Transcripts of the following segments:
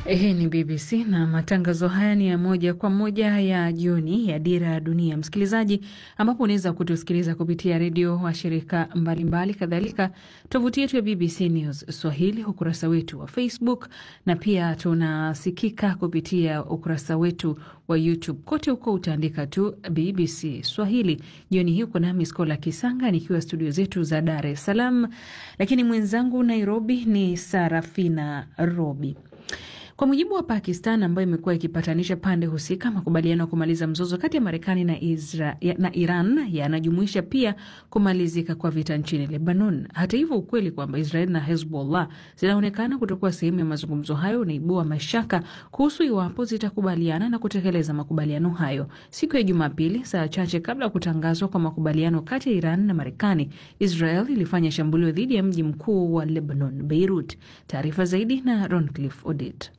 Hii ni BBC na matangazo haya ni ya moja kwa moja ya jioni ya Dira ya Dunia, msikilizaji, ambapo unaweza kutusikiliza kupitia redio wa shirika mbalimbali, kadhalika tovuti yetu ya BBC News Swahili, ukurasa wetu wa Facebook na pia tunasikika kupitia ukurasa wetu wa YouTube. Kote huko utaandika tu BBC Swahili. Jioni hii uko nami Skola Kisanga nikiwa studio zetu za Dar es Salaam, lakini mwenzangu Nairobi ni Sarafina Robi. Kwa mujibu wa Pakistan ambayo imekuwa ikipatanisha pande husika, makubaliano ya kumaliza mzozo kati ya Marekani na, na Iran yanajumuisha pia kumalizika kwa vita nchini Lebanon. Hata hivyo, ukweli kwamba Israel na Hezbollah zinaonekana kutokuwa sehemu ya mazungumzo hayo unaibua mashaka kuhusu iwapo zitakubaliana na kutekeleza makubaliano hayo. Siku ya Jumapili, saa chache kabla ya kutangazwa kwa makubaliano kati ya Iran na Marekani, Israel ilifanya shambulio dhidi ya mji mkuu wa Lebanon, Beirut. Taarifa zaidi na Roncliffe Odit.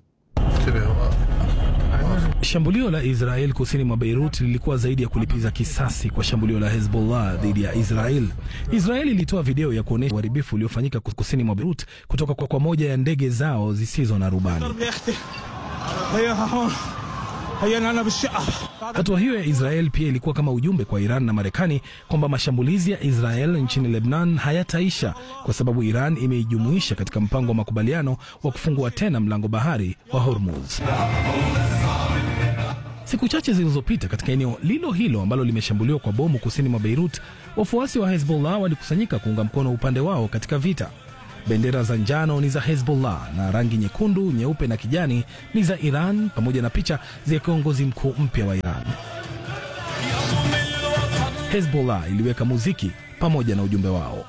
Shambulio la Israel kusini mwa Beirut lilikuwa zaidi ya kulipiza kisasi kwa shambulio la Hezbollah dhidi ya Israel. Israel ilitoa video ya kuonyesha uharibifu uliofanyika kusini mwa Beirut kutoka kwa, kwa moja ya ndege zao zisizo na rubani. Hatua hiyo ya Israel pia ilikuwa kama ujumbe kwa Iran na Marekani kwamba mashambulizi ya Israel nchini Lebanon hayataisha kwa sababu Iran imeijumuisha katika mpango wa makubaliano wa kufungua tena mlango bahari wa Hormuz. Siku chache zilizopita katika eneo lilo hilo ambalo limeshambuliwa kwa bomu kusini mwa Beirut, wafuasi wa Hezbollah walikusanyika kuunga mkono upande wao katika vita. Bendera za njano ni za Hezbollah na rangi nyekundu, nyeupe na kijani ni za Iran, pamoja na picha za kiongozi mkuu mpya wa Iran. Hezbollah iliweka muziki pamoja na ujumbe wao.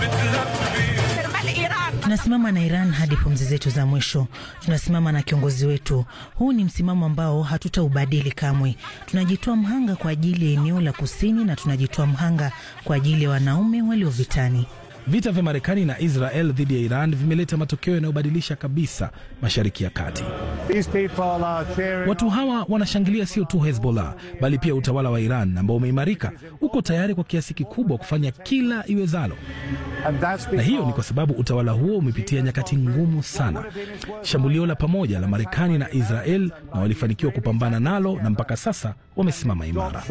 Tunasimama na Iran hadi pumzi zetu za mwisho. Tunasimama na kiongozi wetu. Huu ni msimamo ambao hatutaubadili kamwe. Tunajitoa mhanga kwa ajili ya eneo la kusini na tunajitoa mhanga kwa ajili ya wanaume walio vitani. Vita vya Marekani na Israel dhidi ya Iran vimeleta matokeo yanayobadilisha kabisa Mashariki ya Kati. Watu hawa wanashangilia sio tu Hezbollah bali pia utawala wa Iran ambao umeimarika, uko tayari kwa kiasi kikubwa kufanya kila iwezalo, na hiyo ni kwa sababu utawala huo umepitia nyakati ngumu sana. Shambulio la pamoja la Marekani na Israel, na walifanikiwa kupambana nalo, na mpaka sasa wamesimama imara.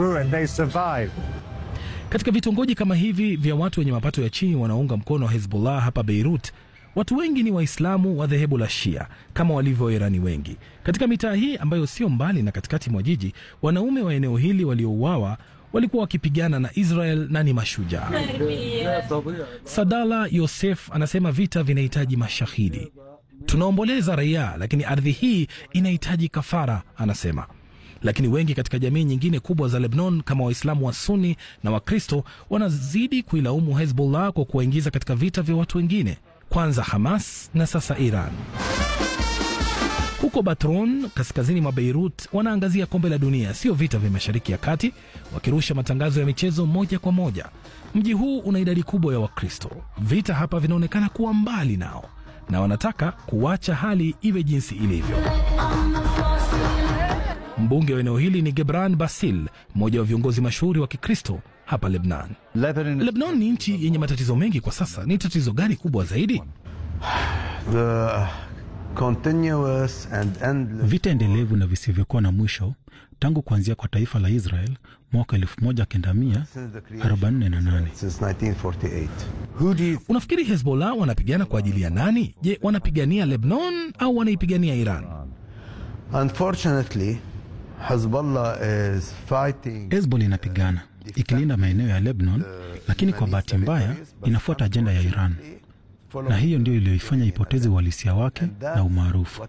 Katika vitongoji kama hivi vya watu wenye mapato ya chini wanaounga mkono wa Hezbollah hapa Beirut, watu wengi ni Waislamu wa dhehebu la Shia kama walivyo Wairani wengi. Katika mitaa hii ambayo sio mbali na katikati mwa jiji, wanaume wa eneo hili waliouawa walikuwa wakipigana na Israel na ni mashujaa. Sadala Yosef anasema vita vinahitaji mashahidi. Tunaomboleza raia, lakini ardhi hii inahitaji kafara, anasema lakini wengi katika jamii nyingine kubwa za Lebanon kama Waislamu wa Sunni na Wakristo wanazidi kuilaumu Hezbollah kwa kuwaingiza katika vita vya watu wengine, kwanza Hamas na sasa Iran. Huko Batron, kaskazini mwa Beirut, wanaangazia kombe la dunia, sio vita vya Mashariki ya Kati, wakirusha matangazo ya michezo moja kwa moja. Mji huu una idadi kubwa ya Wakristo. Vita hapa vinaonekana kuwa mbali nao na wanataka kuacha hali iwe jinsi ilivyo. Mbunge wa eneo hili ni Gebran Basil, mmoja wa viongozi mashuhuri wa Kikristo hapa Lebnan. Lebnan ni nchi yenye matatizo mengi kwa sasa. Ni tatizo gani kubwa zaidi? The continuous and endless... vita endelevu na visivyokuwa na mwisho tangu kuanzia kwa taifa la Israel mwaka 1948. Unafikiri Hezbollah wanapigana kwa ajili ya nani? Je, wanapigania Lebanon au wanaipigania Iran? Unfortunately, Hezbollah is fighting... Hezbollah inapigana ikilinda maeneo ya Lebanon, lakini kwa bahati mbaya inafuata ajenda ya Iran, na hiyo ndio iliyoifanya ipoteze uhalisia wake na umaarufu.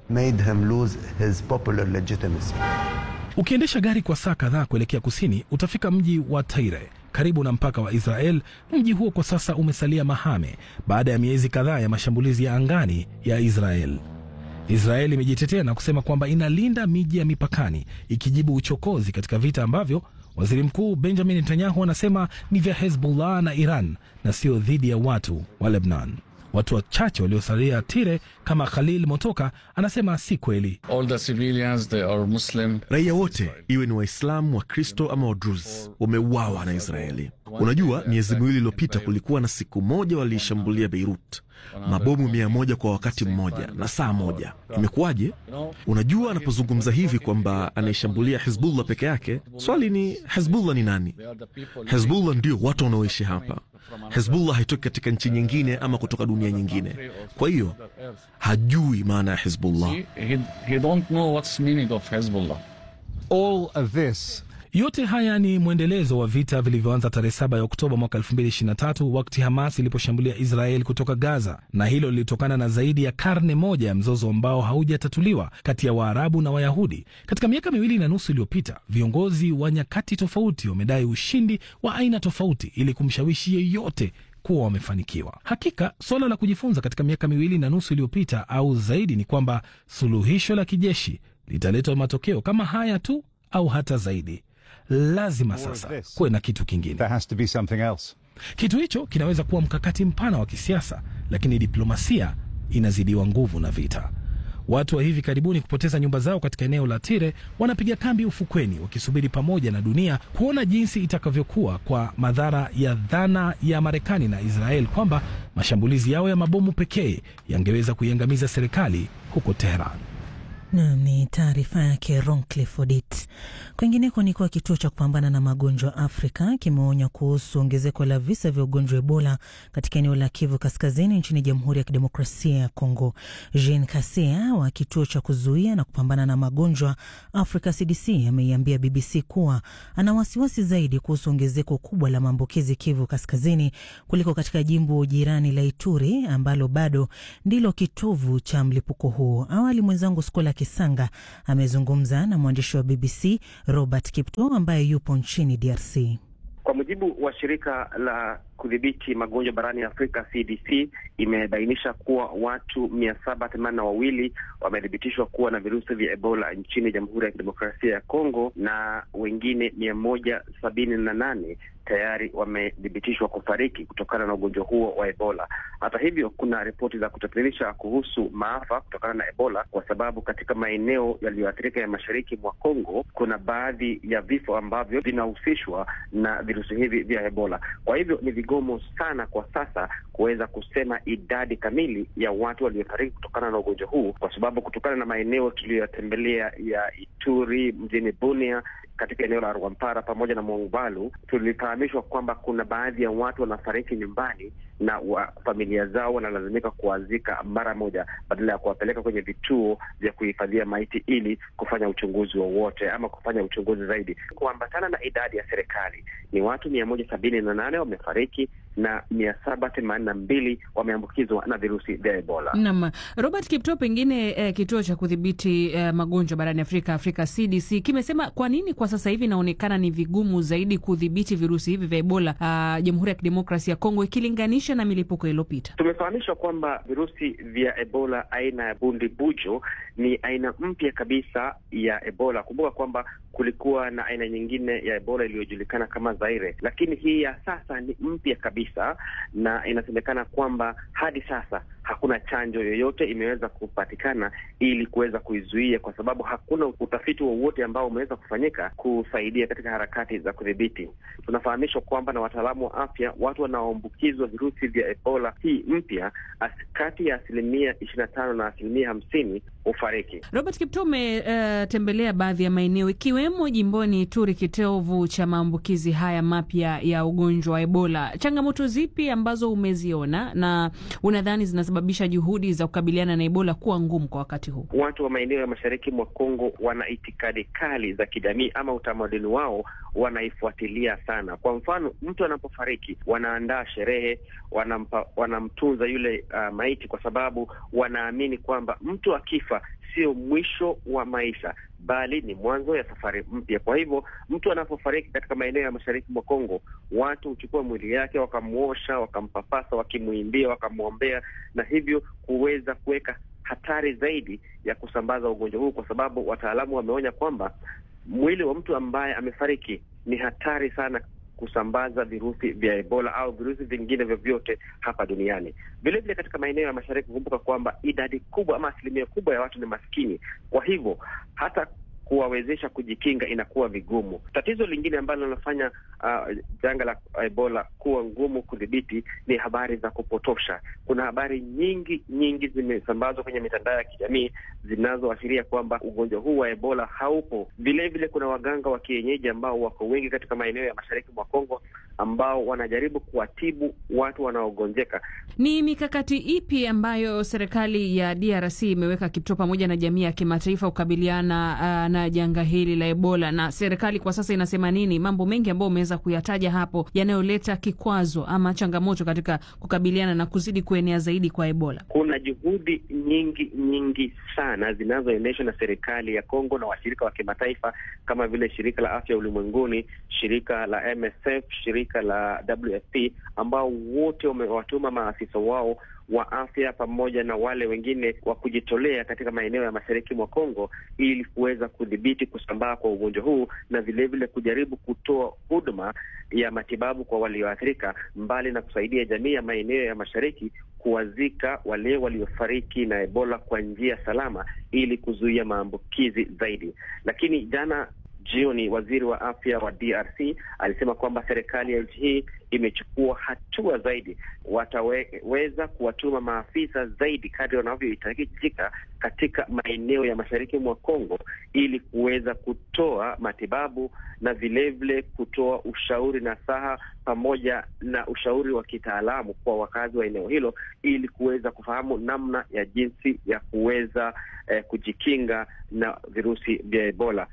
Ukiendesha gari kwa saa kadhaa kuelekea kusini, utafika mji wa Taire karibu na mpaka wa Israel. Mji huo kwa sasa umesalia mahame baada ya miezi kadhaa ya mashambulizi ya angani ya Israel. Israeli imejitetea na kusema kwamba inalinda miji ya mipakani ikijibu uchokozi katika vita ambavyo waziri mkuu Benjamin Netanyahu anasema ni vya Hezbollah na Iran na sio dhidi ya watu wa Lebanon. Watu wachache waliosalia Tire kama Khalil Motoka anasema si kweli. Raia wote iwe ni Waislamu, Wakristo ama Wadruz wameuawa na Israeli. Unajua, miezi miwili iliyopita kulikuwa na siku moja waliishambulia Beirut mabomu mia moja kwa wakati mmoja na saa moja. Imekuwaje? Unajua, anapozungumza hivi kwamba anaishambulia Hizbullah peke yake, swali ni Hizbullah ni nani? Hizbullah ndio watu wanaoishi hapa. Hizbullah haitoki katika nchi nyingine ama kutoka dunia nyingine. Kwa hiyo hajui maana ya Hizbullah. He, he don't know what's meaning of Hezbollah. All of this Yote haya ni mwendelezo wa vita vilivyoanza tarehe 7 ya Oktoba mwaka 2023 wakati Hamas iliposhambulia Israel kutoka Gaza, na hilo lilitokana na zaidi ya karne moja ya mzozo ambao haujatatuliwa kati ya Waarabu na Wayahudi. Katika miaka miwili na nusu iliyopita, viongozi wa nyakati tofauti wamedai ushindi wa aina tofauti ili kumshawishi yeyote kuwa wamefanikiwa. Hakika suala la kujifunza katika miaka miwili na nusu iliyopita au zaidi ni kwamba suluhisho la kijeshi litaleta matokeo kama haya tu au hata zaidi. Lazima sasa kuwe na kitu kingine. there has to be something else. Kitu hicho kinaweza kuwa mkakati mpana wa kisiasa, lakini diplomasia inazidiwa nguvu na vita. Watu wa hivi karibuni kupoteza nyumba zao katika eneo la Tire wanapiga kambi ufukweni, wakisubiri pamoja na dunia kuona jinsi itakavyokuwa kwa madhara ya dhana ya Marekani na Israel kwamba mashambulizi yao ya mabomu pekee yangeweza kuiangamiza serikali huko Teheran. Nam ni taarifa yake Roncliffe Odit. Kwingineko ni kuwa kituo cha kupambana na magonjwa Afrika kimeonya kuhusu ongezeko la visa vya ugonjwa wa Ebola katika eneo la Kivu Kaskazini nchini Jamhuri ya Kidemokrasia ya Kongo. Jean Kasia wa kituo cha kuzuia na kupambana na magonjwa Africa CDC ameiambia BBC kuwa ana wasiwasi zaidi kuhusu ongezeko kubwa la maambukizi Kivu Kaskazini kuliko katika jimbo jirani la Ituri ambalo bado ndilo kitovu cha mlipuko huo. Awali mwenzangu Skola Kisanga amezungumza na mwandishi wa BBC Robert Kipto ambaye yupo nchini DRC. Kwa mujibu wa shirika la kudhibiti magonjwa barani Afrika CDC imebainisha kuwa watu mia saba themanini na wawili wamethibitishwa kuwa na virusi vya Ebola nchini Jamhuri ya Kidemokrasia ya Kongo na wengine mia moja sabini na nane tayari wamethibitishwa kufariki kutokana na ugonjwa huo wa Ebola. Hata hivyo, kuna ripoti za kutatanisha kuhusu maafa kutokana na Ebola kwa sababu katika maeneo yaliyoathirika ya mashariki mwa Kongo kuna baadhi ya vifo ambavyo vinahusishwa na virusi hivi vya Ebola. Kwa hivyo ni vigumu sana kwa sasa kuweza kusema idadi kamili ya watu waliofariki kutokana na ugonjwa huu, kwa sababu kutokana na maeneo tuliyoyatembelea ya Ituri, mjini Bunia katika eneo la Rwampara pamoja na Mongbalu tulifahamishwa kwamba kuna baadhi ya watu wanafariki nyumbani na wa, familia zao wanalazimika kuwazika mara moja badala ya kuwapeleka kwenye vituo vya kuhifadhia maiti ili kufanya uchunguzi wowote ama kufanya uchunguzi zaidi. Kuambatana na idadi ya serikali ni watu mia moja sabini na nane wamefariki na mia saba themanini na mbili wameambukizwa na virusi vya Ebola. Naam, Robert Kipto, pengine eh, kituo cha kudhibiti eh, magonjwa barani Afrika, Afrika CDC kimesema kwa nini kwa sasa hivi inaonekana ni vigumu zaidi kudhibiti virusi hivi vya Ebola uh, Jamhuri ya Kidemokrasia ya Kongo ikilinganisha na milipuko iliyopita. Tumefahamishwa kwamba virusi vya Ebola aina ya bundi bujo ni aina mpya kabisa ya Ebola. Kumbuka kwamba kulikuwa na aina nyingine ya Ebola iliyojulikana kama Zaire, lakini hii ya sasa ni mpya kabisa, na inasemekana kwamba hadi sasa hakuna chanjo yoyote imeweza kupatikana ili kuweza kuizuia, kwa sababu hakuna utafiti wowote ambao umeweza kufanyika kusaidia katika harakati za kudhibiti. Tunafahamishwa kwamba na wataalamu wa afya, watu wanaoambukizwa virusi vya Ebola hii mpya, kati ya asilimia ishirini na tano na asilimia hamsini hufariki. Robert Kipto, umetembelea uh, baadhi ya maeneo ikiwemo jimboni Ituri, kitovu cha maambukizi haya mapya ya ugonjwa wa Ebola. Changamoto zipi ambazo umeziona na unadhani zinasababisha juhudi za kukabiliana na Ebola kuwa ngumu kwa wakati huu? Watu wa maeneo ya mashariki mwa Kongo wana itikadi kali za kijamii ama utamaduni wao wanaifuatilia sana. Kwa mfano, mtu anapofariki wanaandaa sherehe, wanampa, wanamtunza yule uh, maiti kwa sababu wanaamini kwamba mtu akifa sio mwisho wa maisha bali ni mwanzo ya safari mpya. Kwa hivyo mtu anapofariki katika maeneo ya mashariki mwa Kongo, watu huchukua mwili yake wakamwosha, wakampapasa, wakimwimbia, wakamwombea, na hivyo kuweza kuweka hatari zaidi ya kusambaza ugonjwa huu, kwa sababu wataalamu wameonya kwamba mwili wa mtu ambaye amefariki ni hatari sana kusambaza virusi vya Ebola au virusi vingine vyovyote hapa duniani. Vilevile katika maeneo ya mashariki, kumbuka kwamba idadi kubwa ama asilimia kubwa ya watu ni maskini. Kwa hivyo hata kuwawezesha kujikinga inakuwa vigumu. Tatizo lingine ambalo linafanya uh, janga la Ebola kuwa ngumu kudhibiti ni habari za kupotosha. Kuna habari nyingi nyingi zimesambazwa kwenye mitandao ya kijamii zinazoashiria kwamba ugonjwa huu wa Ebola haupo. Vilevile kuna waganga wa kienyeji ambao wako wengi katika maeneo ya mashariki mwa Kongo ambao wanajaribu kuwatibu watu wanaogonjeka. Ni mikakati ipi ambayo serikali ya DRC imeweka Kipto pamoja na jamii ya kimataifa kukabiliana uh, na janga hili la Ebola, na serikali kwa sasa inasema nini? Mambo mengi ambayo umeweza kuyataja hapo yanayoleta kikwazo ama changamoto katika kukabiliana na kuzidi kuenea zaidi kwa Ebola. Kuna juhudi nyingi nyingi sana zinazoendeshwa na serikali ya Kongo na washirika wa kimataifa kama vile shirika la afya ulimwenguni, shirika la MSF, shirika la WFP ambao wote wamewatuma maafisa wao wa afya pamoja na wale wengine wa kujitolea katika maeneo ya mashariki mwa Kongo ili kuweza kudhibiti kusambaa kwa ugonjwa huu na vilevile vile kujaribu kutoa huduma ya matibabu kwa walioathirika, mbali na kusaidia jamii ya maeneo ya mashariki kuwazika wale waliofariki na Ebola kwa njia salama ili kuzuia maambukizi zaidi. Lakini jana jioni waziri wa afya wa DRC alisema kwamba serikali ya nchi hii imechukua hatua zaidi, wataweza kuwatuma maafisa zaidi kadri wanavyohitajika katika maeneo ya mashariki mwa Kongo ili kuweza kutoa matibabu na vilevile kutoa ushauri na saha pamoja na ushauri wa kitaalamu kwa wakazi wa eneo hilo ili kuweza kufahamu namna ya jinsi ya kuweza eh, kujikinga na virusi vya Ebola.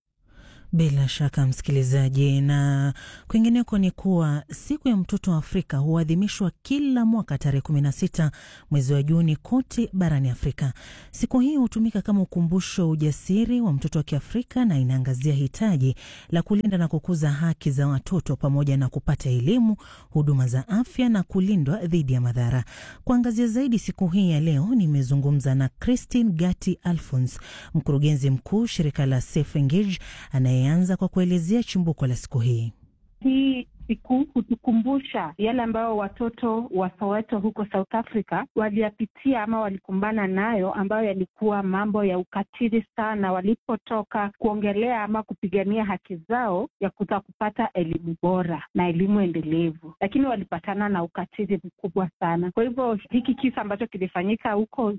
Bila shaka msikilizaji, na kwingineko ni kuwa siku ya mtoto wa Afrika huadhimishwa kila mwaka tarehe 16 mwezi wa Juni kote barani Afrika. Siku hii hutumika kama ukumbusho wa ujasiri wa mtoto wa Kiafrika na inaangazia hitaji la kulinda na kukuza haki za watoto pamoja na kupata elimu, huduma za afya na kulindwa dhidi ya madhara. Kuangazia zaidi siku hii ya leo, nimezungumza na Christine Gati Alphons, mkurugenzi mkuu shirika la Safe Engage anayeanza kwa kuelezea chimbuko la siku hii. Hii siku hutukumbusha yale ambayo watoto wa Soweto huko South Africa waliyapitia ama walikumbana nayo, ambayo yalikuwa mambo ya ukatili sana, walipotoka kuongelea ama kupigania haki zao ya kuta kupata elimu bora na elimu endelevu, lakini walipatana na ukatili mkubwa sana. Kwa hivyo hiki kisa ambacho kilifanyika huko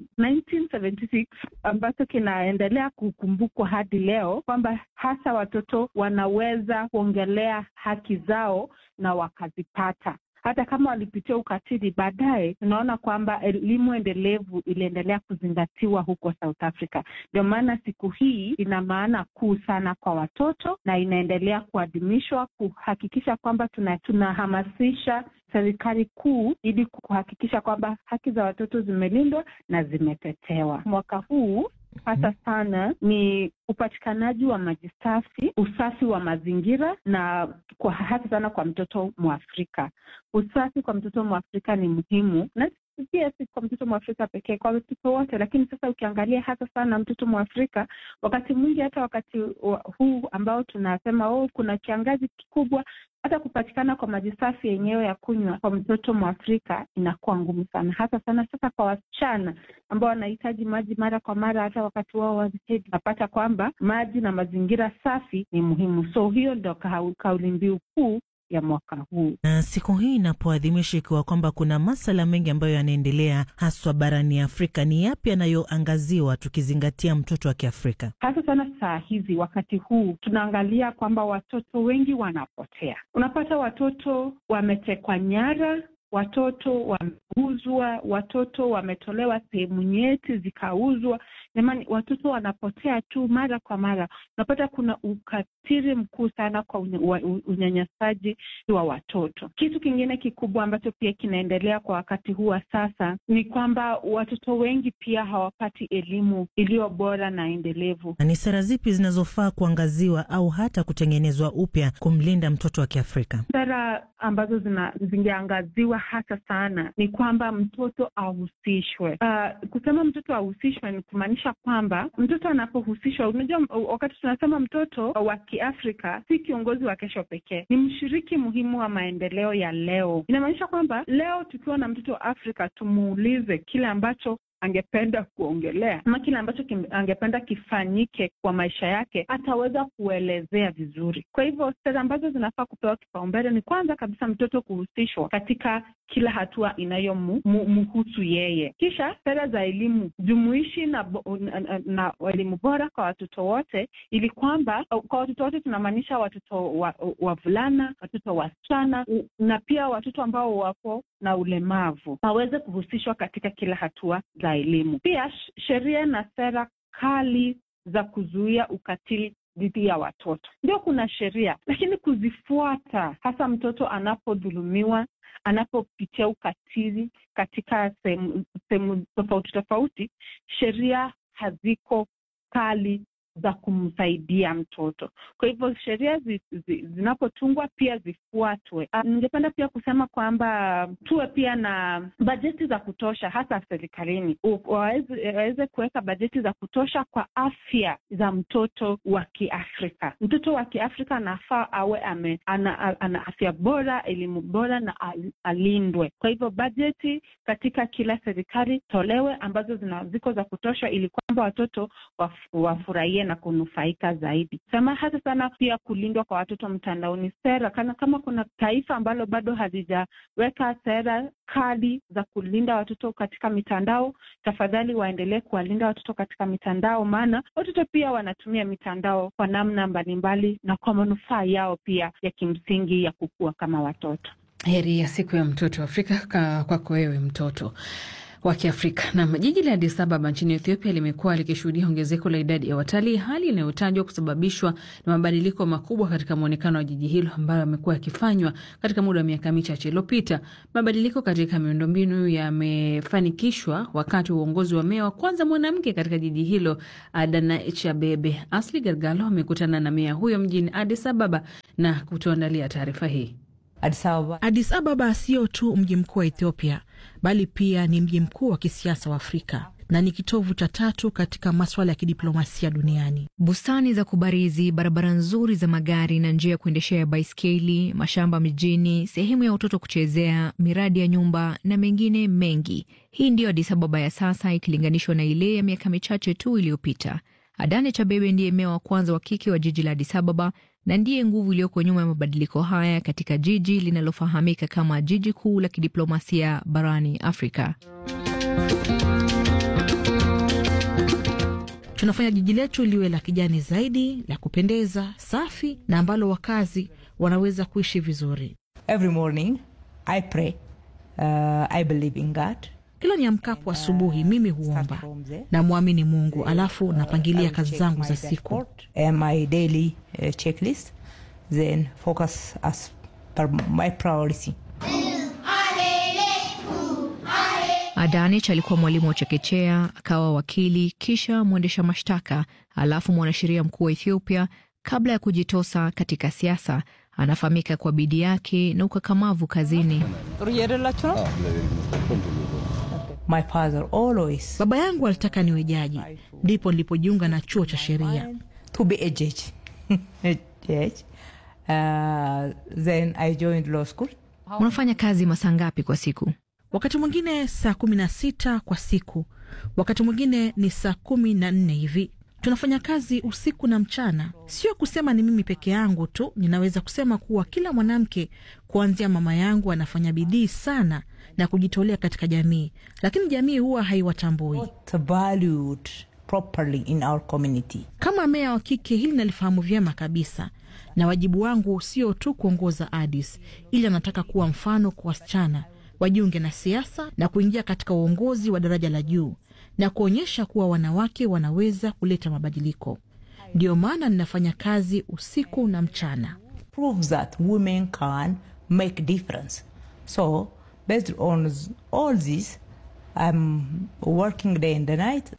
1976 ambacho kinaendelea kukumbukwa hadi leo, kwamba hasa watoto wanaweza kuongelea haki zao na wakazipata hata kama walipitia ukatili. Baadaye tunaona kwamba elimu endelevu iliendelea kuzingatiwa huko South Africa. Ndio maana siku hii ina maana kuu sana kwa watoto na inaendelea kuadhimishwa kuhakikisha kwamba tunahamasisha tuna serikali kuu ili kuhakikisha kwamba haki za watoto zimelindwa na zimetetewa. Mwaka huu hasa sana ni upatikanaji wa maji safi, usafi wa mazingira na kwa hasa sana kwa mtoto Mwafrika. Usafi kwa mtoto Mwafrika ni muhimu na pia si kwa mtoto Mwafrika pekee, kwa watoto wote. Lakini sasa ukiangalia hasa sana mtoto Mwafrika, wakati mwingi, hata wakati huu ambao tunasema oh, kuna kiangazi kikubwa, hata kupatikana kwa maji safi yenyewe ya kunywa kwa mtoto Mwafrika inakuwa ngumu sana, hasa sana sasa kwa wasichana ambao wanahitaji maji mara kwa mara, hata wakati wao wa hedhi. Napata kwamba maji na mazingira safi ni muhimu, so hiyo ndo kauli mbiu kuu ya mwaka huu. Na siku hii inapoadhimishwa, ikiwa kwamba kuna masala mengi ambayo yanaendelea haswa barani Afrika, ni yapi yanayoangaziwa tukizingatia mtoto wa Kiafrika? Hasa sana saa hizi, wakati huu tunaangalia kwamba watoto wengi wanapotea. Unapata watoto wametekwa nyara watoto wameuzwa, watoto wametolewa sehemu nyeti zikauzwa. Jamani, watoto wanapotea tu mara kwa mara. Unapata kuna ukatili mkuu sana kwa unyanyasaji wa watoto. Kitu kingine kikubwa ambacho pia kinaendelea kwa wakati huu wa sasa ni kwamba watoto wengi pia hawapati elimu iliyo bora na endelevu. Na ni sera zipi zinazofaa kuangaziwa au hata kutengenezwa upya kumlinda mtoto wa Kiafrika? Sera ambazo zingeangaziwa hasa sana ni kwamba mtoto ahusishwe. Uh, kusema mtoto ahusishwe ni kumaanisha kwamba mtoto anapohusishwa, unajua, wakati tunasema mtoto wa Kiafrika si kiongozi wa kesho pekee, ni mshiriki muhimu wa maendeleo ya leo. Inamaanisha kwamba leo tukiwa na mtoto wa Afrika tumuulize kile ambacho angependa kuongelea ama kile ambacho kim, angependa kifanyike kwa maisha yake ataweza kuelezea vizuri. Kwa hivyo sera ambazo zinafaa kupewa kipaumbele ni kwanza kabisa mtoto kuhusishwa katika kila hatua inayomhusu yeye, kisha sera za elimu jumuishi na, na, na, na elimu bora kwa watoto wote, ili kwamba kwa watoto wote tunamaanisha watoto wavulana wa watoto wasichana na pia watoto ambao wako na ulemavu waweze kuhusishwa katika kila hatua za elimu. Pia sheria na sera kali za kuzuia ukatili dhidi ya watoto. Ndio kuna sheria, lakini kuzifuata, hasa mtoto anapodhulumiwa, anapopitia ukatili katika sehemu tofauti tofauti, sheria haziko kali za kumsaidia mtoto. Kwa hivyo sheria zi, zi, zinapotungwa pia zifuatwe. Ningependa pia kusema kwamba tuwe pia na bajeti za kutosha, hasa serikalini waweze kuweka bajeti za kutosha kwa afya za mtoto wa Kiafrika. Mtoto wa Kiafrika anafaa awe ame, ana, ana afya bora, elimu bora na al, alindwe. Kwa hivyo bajeti katika kila serikali tolewe ambazo zina, ziko za kutosha ili kwamba watoto waf, wafurahie na kunufaika zaidi. Sema hasa sana pia kulindwa kwa watoto mtandaoni. Sera kana kama kuna taifa ambalo bado hazijaweka sera kali za kulinda watoto katika mitandao, tafadhali waendelee kuwalinda watoto katika mitandao, maana watoto pia wanatumia mitandao kwa namna mbalimbali na kwa manufaa yao pia ya kimsingi ya kukua kama watoto. Heri ya siku ya mtoto Afrika kwako wewe mtoto wa Kiafrika. Nam, jiji la Addis Ababa nchini Ethiopia limekuwa likishuhudia ongezeko la idadi ya watalii, hali inayotajwa kusababishwa na mabadiliko makubwa katika mwonekano wa jiji hilo ambayo yamekuwa yakifanywa katika muda wa miaka michache iliyopita. Mabadiliko katika miundombinu yamefanikishwa wakati wa uongozi wa meya wa kwanza mwanamke katika jiji hilo, Adanaich Abebe. Asli Gargalo amekutana na meya huyo mjini Addis Ababa na kutuandalia taarifa hii. Addis Ababa, Addis Ababa sio tu mji mkuu wa Ethiopia bali pia ni mji mkuu wa kisiasa wa Afrika na ni kitovu cha tatu katika maswala ya kidiplomasia duniani. Bustani za kubarizi, barabara nzuri za magari na njia ya kuendeshea baiskeli, mashamba mijini, sehemu ya watoto kuchezea, miradi ya nyumba na mengine mengi. Hii ndiyo Addis Ababa ya sasa ikilinganishwa na ile ya miaka michache tu iliyopita. Adanech Abebe ndiye meya wa kwanza wa kike wa jiji la Addis Ababa na ndiye nguvu iliyoko nyuma ya mabadiliko haya katika jiji linalofahamika kama jiji kuu la kidiplomasia barani Afrika. Tunafanya jiji letu liwe la kijani zaidi, la kupendeza, safi na ambalo wakazi wanaweza kuishi vizuri. Every morning I pray. Uh, I believe in God. Kila niamkapo asubuhi mimi huomba na mwamini Mungu, alafu napangilia kazi zangu za siku my daily uh, checklist then focus as per my priority. Adanich alikuwa mwalimu wa chekechea, akawa wakili, kisha mwendesha mashtaka, alafu mwanasheria mkuu wa Ethiopia kabla ya kujitosa katika siasa. Anafahamika kwa bidii yake na ukakamavu kazini. My father always. Baba yangu alitaka niwe jaji, ndipo nilipojiunga na chuo cha sheria to be a judge. a judge. Uh, then I joined law school. Unafanya kazi masaa ngapi kwa siku? Wakati mwingine saa kumi na sita kwa siku, wakati mwingine ni saa kumi na nne hivi. Tunafanya kazi usiku na mchana. Sio kusema ni mimi peke yangu tu, ninaweza kusema kuwa kila mwanamke kuanzia mama yangu anafanya bidii sana na kujitolea katika jamii, lakini jamii huwa haiwatambui properly in our community. Kama meya wa kike, hili nalifahamu vyema kabisa, na wajibu wangu sio tu kuongoza Addis, ili anataka kuwa mfano kwa wasichana wajiunge na siasa na kuingia katika uongozi wa daraja la juu na kuonyesha kuwa wanawake wanaweza kuleta mabadiliko. Ndiyo maana ninafanya kazi usiku na mchana. Prove that women can make difference. So based on all this, I'm working day and the night.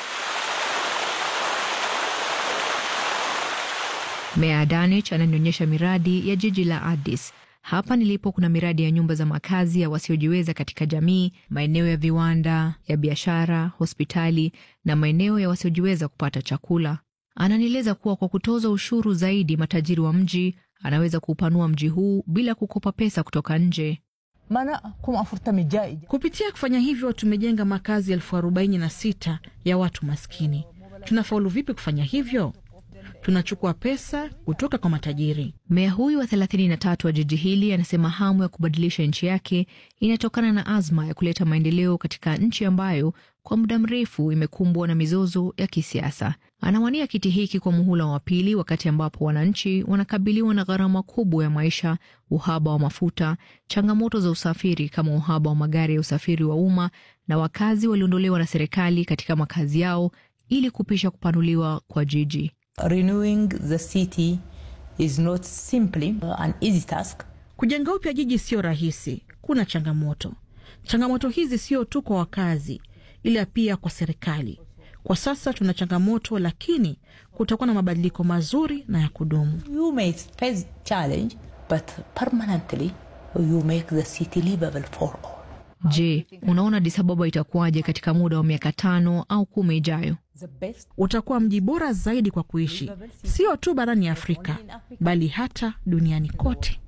Meya Adanich ananionyesha miradi ya jiji la Addis. Hapa nilipo kuna miradi ya nyumba za makazi ya wasiojiweza katika jamii, maeneo ya viwanda, ya biashara, hospitali na maeneo ya wasiojiweza kupata chakula. Ananieleza kuwa kwa kutoza ushuru zaidi matajiri wa mji, anaweza kuupanua mji huu bila kukopa pesa kutoka nje. Kupitia kufanya hivyo tumejenga makazi elfu arobaini na sita ya watu maskini. Tunafaulu vipi kufanya hivyo? Tunachukua pesa kutoka kwa matajiri. Meya huyu wa 33 wa jiji hili anasema hamu ya kubadilisha nchi yake inatokana na azma ya kuleta maendeleo katika nchi ambayo kwa muda mrefu imekumbwa na mizozo ya kisiasa. Anawania kiti hiki kwa muhula wa pili, wakati ambapo wananchi wanakabiliwa na gharama kubwa ya maisha, uhaba wa mafuta, changamoto za usafiri kama uhaba wa magari ya usafiri wa umma, na wakazi waliondolewa na serikali katika makazi yao ili kupisha kupanuliwa kwa jiji. Renewing the city is not simply an easy task. Kujenga upya jiji sio rahisi, kuna changamoto. Changamoto hizi sio tu kwa wakazi, ila pia kwa serikali. Kwa sasa tuna changamoto, lakini kutakuwa na mabadiliko mazuri na ya kudumu. You may face challenge, but permanently you make the city livable for all. Je, unaona Addis Ababa itakuwaje katika muda wa miaka tano au kumi ijayo? Utakuwa mji bora zaidi kwa kuishi, sio tu barani Afrika, bali hata duniani kote.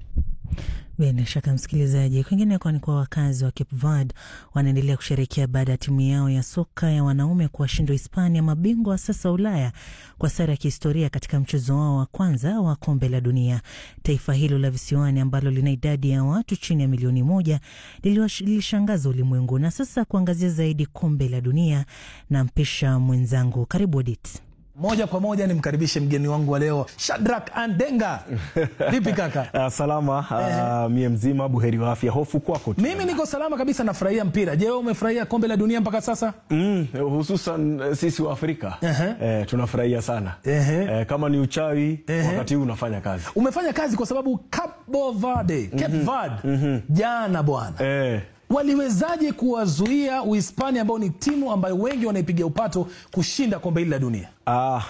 Bila shaka msikilizaji, kwingineko ni kwa wakazi wa Cape Verde wanaendelea kusherekea baada ya timu yao ya soka ya wanaume kuwashinda Hispania, mabingwa wa sasa Ulaya, kwa sare ya kihistoria katika mchezo wao wa kwanza wa kombe la dunia. Taifa hilo la visiwani ambalo lina idadi ya watu chini ya milioni moja lilishangaza ulimwengu. Na sasa kuangazia zaidi kombe la dunia, na mpisha mwenzangu, karibu Odit. Moja kwa moja nimkaribishe mgeni wangu wa leo Shadrack Andenga. Vipi kaka? Uh, salama uh, mie mzima buheri wa afya. Hofu kwako tu. Mimi niko salama kabisa, nafurahia mpira. Je, wewe umefurahia kombe la dunia mpaka sasa? Mm, hususan sisi wa Afrika uh-huh. eh, tunafurahia sana uh-huh. eh, kama ni uchawi uh-huh. wakati huu unafanya kazi. Umefanya kazi kwa sababu Cabo Verde, Cape Verde mm-hmm. jana bwana eh waliwezaje kuwazuia Uhispania ambao ni timu ambayo wengi wanaipigia upato kushinda kombe hili la dunia? Ah,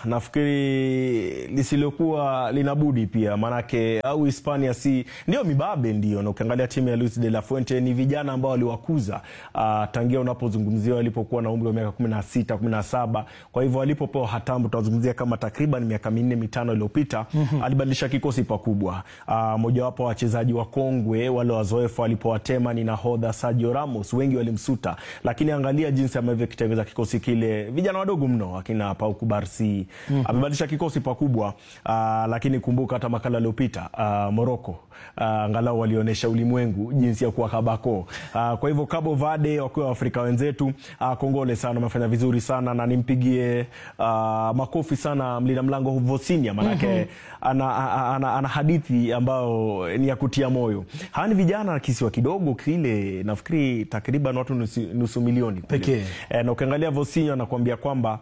nafikiri lisilokuwa linabudi pia, maanake au Hispania si ndio mibabe ndio, na ukiangalia timu ya Luis de la Fuente ni vijana ambao waliwakuza ah, tangia unapozungumzia walipokuwa na umri wa miaka kumi na sita kumi na saba Kwa hivyo walipopewa hatamu, tunazungumzia kama takriban miaka minne mitano iliyopita mm-hmm. alibadilisha kikosi pakubwa. Ah, mojawapo wa wachezaji wakongwe wale wazoefu alipowatema ni nahodha Sergio Ramos, wengi walimsuta, lakini angalia jinsi ambavyo kitengeza kikosi kile, vijana wadogo mno akina Pau Kubarsi mm-hmm. amebadilisha kikosi pakubwa. Uh, lakini kumbuka hata makala aliyopita uh, Morocco uh, angalau walionyesha ulimwengu jinsi ya kuwa kabako. Uh, kwa hivyo Cabo Verde wakiwa Waafrika wenzetu uh, kongole sana, wamefanya vizuri sana na nimpigie uh, makofi sana mlinda mlango Vosinia manake mm-hmm. ana, ana, ana, ana hadithi ambayo ni ya kutia moyo. Hawa ni vijana kisiwa kidogo kile, nafikiri takriban watu nusu, nusu milioni pekee e, na ukiangalia Vosinia anakuambia kwamba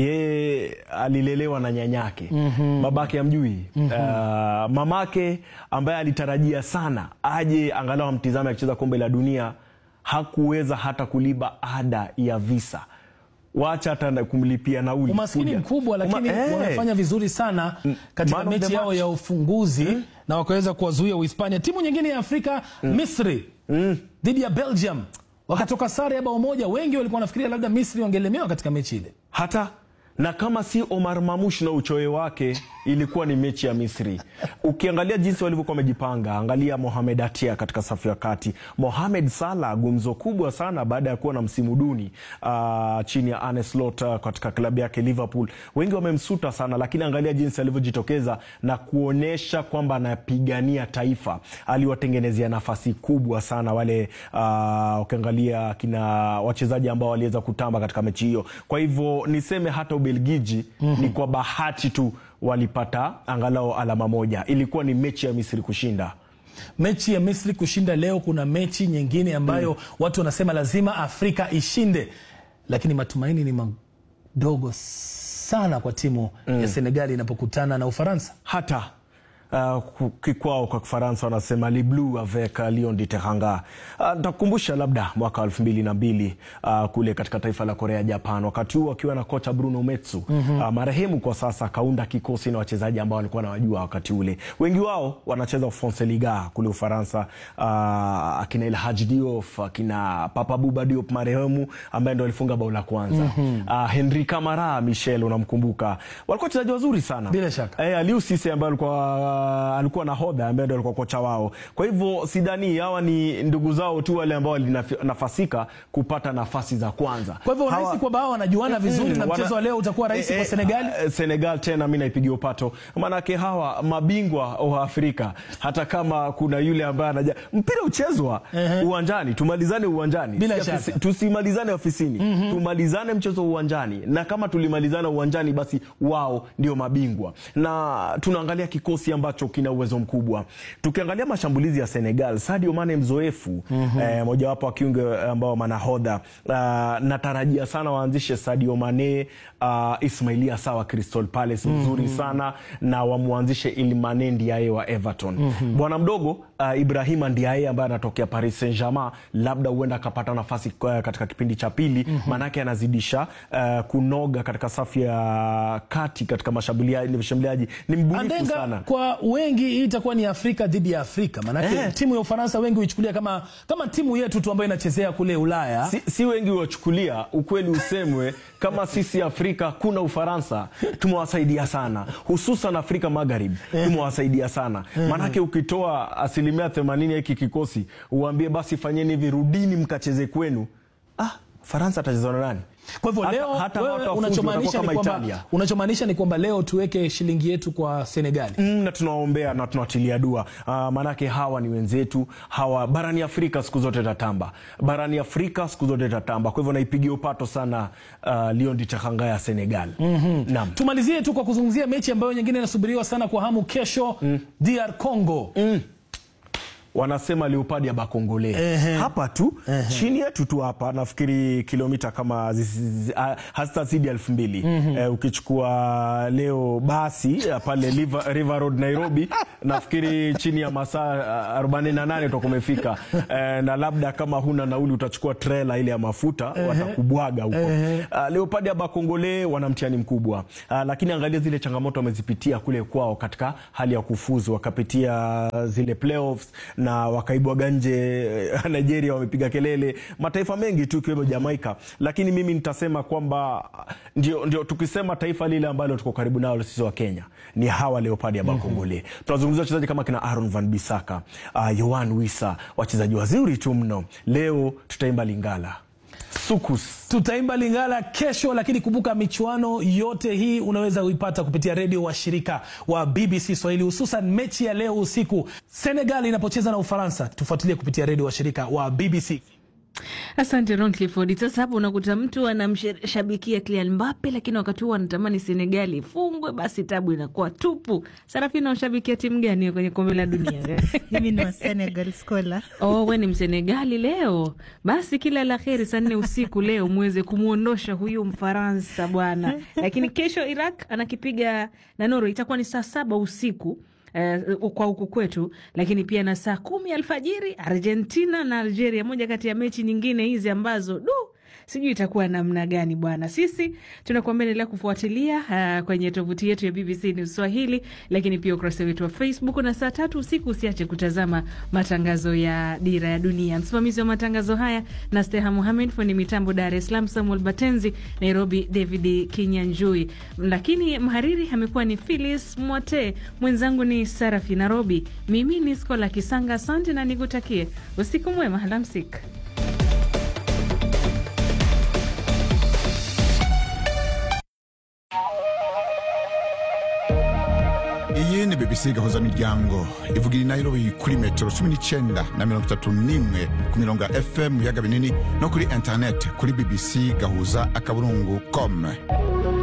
yeye alilelewa na nyanyake mm-hmm. babake amjui mm-hmm. uh, mamake ambaye alitarajia sana aje angalau amtizame akicheza kombe la dunia hakuweza hata kulipa ada ya visa wacha hata kumlipia nauli. Umaskini kuja. mkubwa, lakini Uma, eh. wamefanya vizuri sana katika Man of the mechi yao match. ya ufunguzi mm. na wakaweza kuwazuia Uhispania. Timu nyingine ya Afrika mm. Misri dhidi ya Belgium wakatoka sare ya bao moja. Wengi walikuwa wanafikiria labda Misri wangelemewa katika mechi ile. hata na kama si Omar Mamush na uchoyo wake, ilikuwa ni mechi ya Misri. Ukiangalia jinsi walivyokuwa wamejipanga, angalia Mohamed Atia katika safu ya kati, Mohamed Salah gumzo kubwa sana baada ya kuwa na msimu duni uh, chini ya Arne Slot uh, katika klabu yake Liverpool. Wengi wamemsuta sana, lakini angalia jinsi alivyojitokeza na kuonyesha kwamba anapigania taifa. Aliwatengenezea nafasi kubwa sana wale uh, ukiangalia kina wachezaji ambao waliweza kutamba katika mechi hiyo. Kwa hivyo niseme hata Ubelgiji mm-hmm. ni kwa bahati tu walipata angalau alama moja. Ilikuwa ni mechi ya Misri kushinda. Mechi ya Misri kushinda leo, kuna mechi nyingine ambayo mm. watu wanasema lazima Afrika ishinde, lakini matumaini ni madogo sana kwa timu mm. ya Senegali inapokutana na Ufaransa. hata Uh, ku- kikwao kwa Kifaransa wanasema li bleu avec uh, lion de Teranga. Uh, ntakukumbusha labda mwaka elfu mbili na mbili uh, kule katika taifa la Korea Japan, wakati huo akiwa na kocha Bruno Metsu mm-hmm. uh, marehemu kwa sasa, akaunda kikosi na wachezaji ambao walikuwa nawajua wakati ule, wengi wao wanacheza France Liga kule Ufaransa, uh, akina El Hadji Diouf, akina Papa Bouba Diop marehemu ambaye ndo alifunga bao la kwanza mm-hmm. uh, Henri Camara Michel, unamkumbuka, walikuwa wachezaji wazuri sana Bila shaka. Eh, Aliou Cisse ambaye alikuwa uh, alikuwa nahodha ambaye ndo alikuwa kocha wao. Kwa hivyo sidhani hawa ni ndugu zao tu wale ambao walinafasika kupata nafasi za kwanza. Kwa hivyo unahisi kwamba hawa wanajuana vizuri na wana- mchezo wa leo utakuwa rahisi Eh, kwa eh, Senegali? eh, Senegal tena mi naipigia upato, maanake hawa mabingwa wa Afrika, hata kama kuna yule ambaye anaja mpira uchezwa uwanjani, tumalizane uwanjani, Bila Si afisi- shaka. tusimalizane ofisini, tumalizane mchezo uwanjani, na kama tulimalizana uwanjani, basi wao ndio mabingwa. Na tunaangalia kikosi ambacho kina uwezo mkubwa. Tukiangalia mashambulizi ya Senegal, Sadio Mane mzoefu, eh, mojawapo wa kiungo ambao manahodha. Uh, natarajia sana waanzishe Sadio Mane, uh, Ismailia Sawa Crystal Palace mzuri sana, na wamwanzishe Iliman Ndiaye wa Everton. Bwana mdogo uh, Ibrahima Ndiaye ambaye anatokea Paris Saint-Germain, labda huenda akapata nafasi uh, katika kipindi cha pili, maanake anazidisha uh, kunoga katika safu ya kati katika mashambulia- mashambuliaji. Ni mbunifu Andenga, sana. kwa wengi hii itakuwa ni Afrika dhidi ya Afrika, maanake Eh. timu ya Ufaransa wengi huichukulia kama, kama timu yetu tu ambayo inachezea kule Ulaya. Si, si wengi wachukulia, ukweli usemwe, kama sisi Afrika kuna Ufaransa tumewasaidia sana, hususan Afrika Magharibi tumewasaidia sana. Maanake ukitoa asilimia themanini ya hiki kikosi uambie basi fanyeni hivi, rudini mkacheze kwenu, ah, Faransa atacheza na nani? Kwa hivyo Hata- leo hata wewe hawatafuzu, unachomaanisha watakuwa ni kama kwamba Italia. unachomaanisha ni kwamba leo tuweke shilingi yetu kwa Senegali. Mm, na tunawaombea na tunawatilia dua uh, maanake hawa ni wenzetu hawa barani Afrika siku zote tatamba barani Afrika siku zote tatamba. Kwa hivyo naipigia upato sana uh, Lion Ditakanga ya Senegal. Naam. Tumalizie tu kwa kuzungumzia mechi ambayo nyingine inasubiriwa sana kwa hamu kesho, DR Congo. wanasema leopard ya bakongole hapa tu chini yetu tu hapa nafikiri kilomita kama zizi- zi- ah, hazitazidi elfu mbili eh, ukichukua leo basi eh, pale River, River Road Nairobi nafikiri chini ya masaa ah, 48 utakuwa umefika eh, na labda kama huna nauli utachukua trela ile ya mafuta watakubwaga huko uh, leopard ya bakongole wana mtihani mkubwa uh, lakini angalia zile changamoto wamezipitia kule kwao katika hali ya kufuzu wakapitia zile playoffs na wakaibwaga nje eh, Nigeria wamepiga kelele, mataifa mengi tu ikiwemo Jamaika, lakini mimi nitasema kwamba ndio, ndio tukisema taifa lile ambalo tuko karibu nalo sisi wa Kenya ni hawa Leopard ya Bakongole. Tunazungumzia wachezaji kama kina Aaron Van Bissaka, uh, Yohan Wissa, wachezaji wazuri tu mno. Leo tutaimba Lingala Sukus. Tutaimba Lingala kesho, lakini kumbuka michuano yote hii unaweza kuipata kupitia redio wa shirika wa BBC Swahili, hususan mechi ya leo usiku Senegal inapocheza na Ufaransa. Tufuatilie kupitia redio wa shirika wa BBC. Asante Ron Clifford. Sasa hapo unakuta mtu anamshabikia Kylian Mbappe, lakini wakati huo anatamani Senegali ifungwe, basi tabu inakuwa tupu. Sarafina, ushabikia timu gani kwenye kombe la dunia? Mimi ni wa Senegal Scholar. Oh, we ni Msenegali leo. Basi kila la heri, saa nne usiku leo muweze kumwondosha huyu Mfaransa bwana. Lakini kesho Iraq anakipiga na Norway, itakuwa ni saa saba usiku eh, kwa huku kwetu, lakini pia na saa kumi alfajiri Argentina na Algeria, moja kati ya mechi nyingine hizi ambazo du sijui itakuwa namna gani bwana. Sisi tunakuambia endelea kufuatilia uh, kwenye tovuti yetu ya BBC News Swahili, lakini pia ukurasa wetu wa Facebook, na saa tatu usiku usiache kutazama matangazo ya Dira ya Dunia. Msimamizi wa matangazo haya na Steha Muhamed, fundi mitambo Dar es Salaam Samuel Batenzi, Nairobi David Kinyanjui, lakini mhariri amekuwa ni Philis Mwote, mwenzangu ni Sarafi Nairobi, mimi ni Skola Kisanga. Asante na nikutakie usiku mwema, alamsik. iyi ni bbc gahuza miryango ivugira i nairobi kuri metero cumi n'icyenda na mirongo itatu n'imwe ku mirongo ya fm mu biyaga binini no kuri interineti kuri bbc gahuza akaburungu com